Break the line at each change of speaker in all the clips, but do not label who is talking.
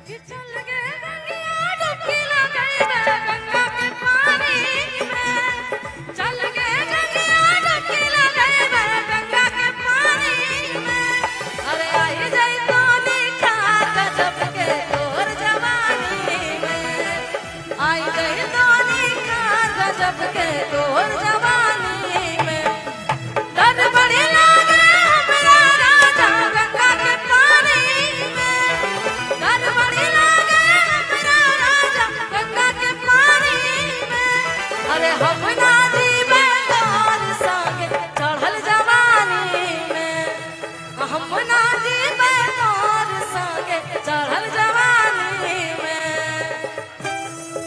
कि चल गे गंगिया डुबकी लगाइबे गंगा के पानी में चल गे गंगिया डुबकी लगाइबे गंगा के पानी में अरे आई जाई तो निखार गजब के तोर जवानी में आई जाई तो निखार गजब के तोर जवानी में डर बड़ी लागे हमरा राजा गंगा के पानी में डर बड़ी लागे हमरा राजा गंगा के पानी में अरे हम ना जीवे तोर संग चढ़ल जवानी में हम ना जीवे तोर संग चढ़ल जवानी में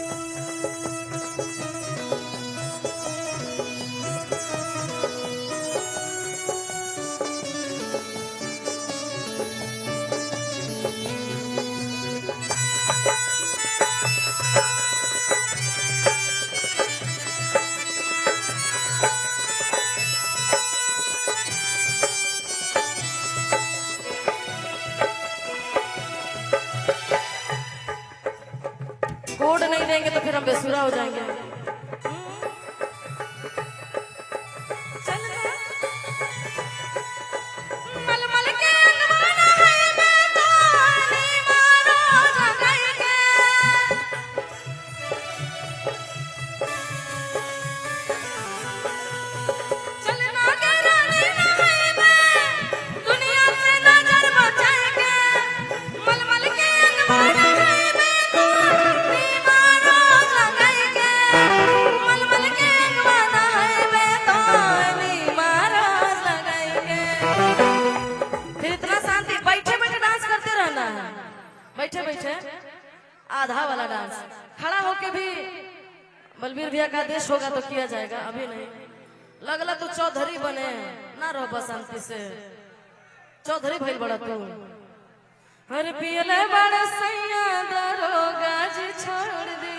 कोड नहीं देंगे तो फिर हम बेसुरा हो जाएंगे चल गे। मलमल के अंगवाना है मैं तो अली मारो जगाई के। चल ना गे रानी ना है मैं, दुनिया से नजर बचाए के। मलमल के अंगवाना है मैं तो अली मारो जगाई के। मलमल के अंगवाना है मैं तो अली मारो जगाई के। फिर इतना शांति बैठे बैठे डांस करते रहना है बैठे बैठे आधा वाला डांस खड़ा होके भी बलबीर भैया का आदेश होगा तो किया जाएगा अभी नहीं लगला तू चौधरी बने ना रहो बस शांति से चौधरी भइल बड़ा तू अरे पियले बड़ा सैया दरोगा जी छोड़ दी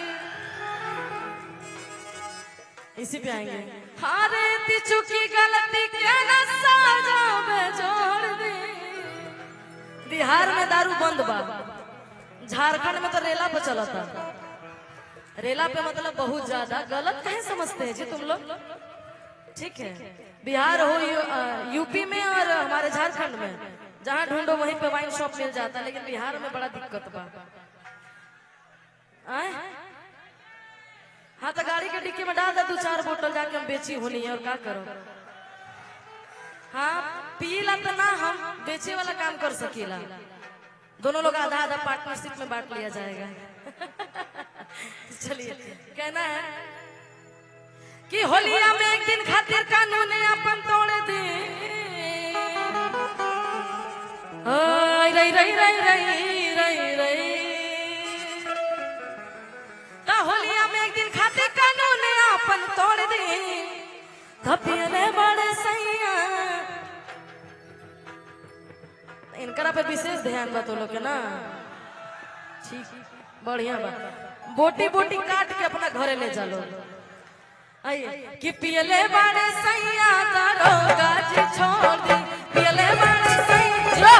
इसी पे आएंगे हारे ती चुकी गलती के न साजा में जोड़ दी बिहार में दारू बंद बा झारखंड में तो रेला पे चला था रेला पे मतलब बहुत ज्यादा गलत कहीं समझते हैं जी तुम लोग ठीक है बिहार हो यू, अ, यूपी में और हमारे झारखंड में जहाँ ढूंढो वहीं पे वाइन शॉप मिल जाता है लेकिन बिहार में बड़ा दिक्कत बा आए? हाँ तो गाड़ी के डिक्की में डाल दे दो चार बोतल जाके हम बेची होनी है और क्या करो हाँ पीला तो ना हम बेचे वाला काम कर सकीला दोनों लोग आधा आधा पार्टनरशिप में बांट लिया जाएगा चलिए कहना है कि होलिया में एक दिन खातिर कानून अपन तोड़ दी ओय रई रई रई रई रई रई ता होलिया में एक दिन खातिर कानून अपन तोड़ दी धपियले बड़े सैया इनकरा पे विशेष ध्यान बा तो लोग के ना ठीक बढ़िया बा बोटी बोटी काट के अपना घरे ले चलो आइए कि पियले बड़े सैया दरोगा जी छोड़ दी पियले बड़े सैया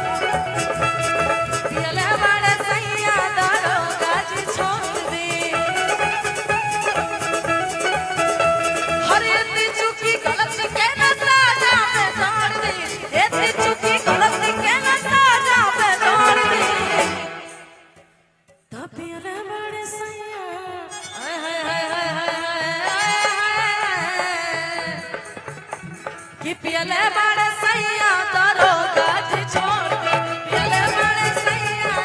पियले बड़े सैया दरोगा जी छोड़ दी हर इतनी चुकी गलत के न साजा पे छोड़ दी इतनी चुकी गलत के न साजा पे छोड़ दी तपियले बड़े सैया हाय हाय हाय हाय हाय हाय कि पियले बड़े सैया तरो गाज छोड़ के पियले बड़े सैया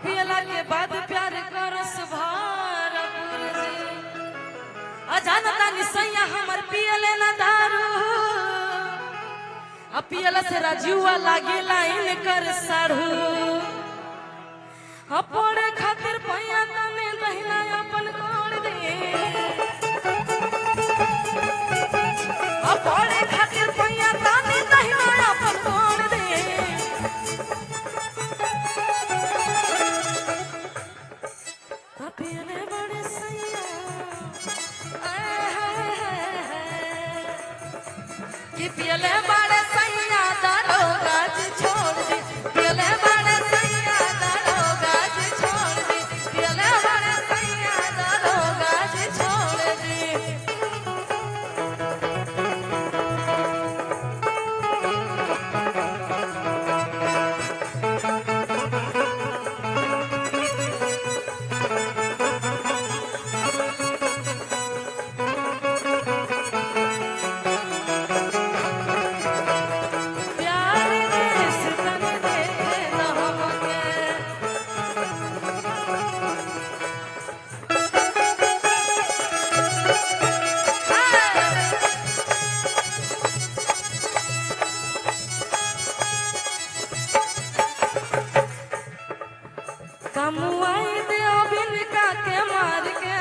अपियला के बाद प्यार करस भारपुर जी अजानता निसैया हमर पियले ना दारू अपियला से राजुआ लागे लाइन कर साढ़ू अपने खातिर पैया तने दहिना अपन कोड़ दे अपने खातिर पैया तने दहिना अपन कोड़ दे अपियले बड़े सैया आय हाय हाय हाय कि पियले बड़े सैया दारो गाज छोड़ दी पियले बड़े सैया दारो गाज छोड़ दी पियले बड़े सैया दारो गाज छोड़ दी प्यार देश तन दे न हमके कमुआई दे अबिन का के मार के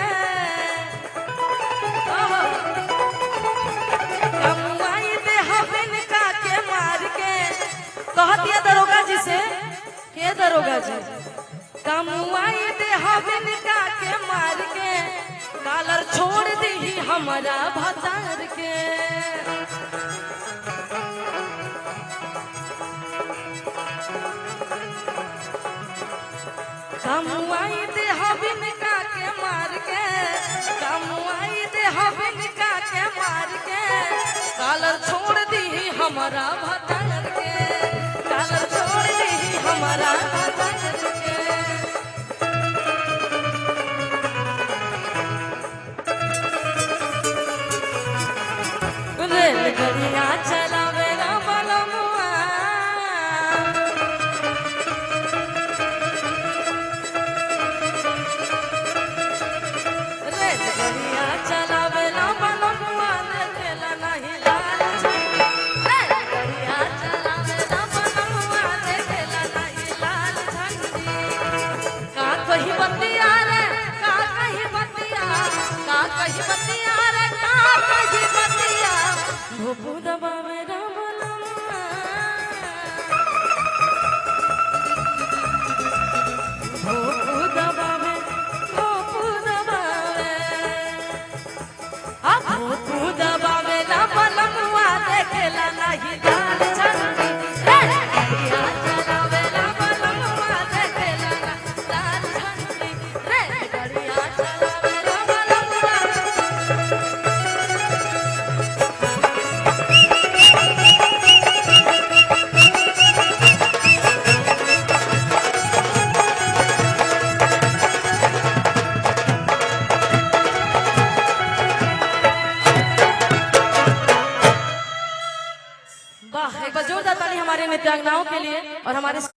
ओहो। कमुआई दे अबिन का के मार के कह दिया दरोगा जी से के दरोगा जी कमुआई दे अबिन का के मार के कालर छोड़ दी हमारा भतार के कमुआई दे हबिन का के मार के कमुआई दे हबिन का के मार के कालर छोड़ दी हमारा भतार के कालर छोड़ दी हमारा भतार के रेलगाड़ियाँ चलावे ना बलमुआ रेलगाड़ियाँ चलावे ना बलमुआ देखेला नहीं लाल झंडी रेलगाड़ियाँ चलावे ना बलमुआ देखेला नहीं लाल झंडी का कही बतिया रे का कही बतिया का कही बतिया रे का कही बतिया भूपू दबावे रा बलमुआ भूपू दबावे भूपू दबावे अब भूपू दबावे ला बलमुआ देखेला नहीं दाल झंडी रे गड़िया चलावे ला बलमुआ देखेला ना दाल झंडी रे गड़िया चलावे ला बलमुआ वाह एक बार जोरदार ताली हमारे नृत्यांगनाओं के लिए और हमारे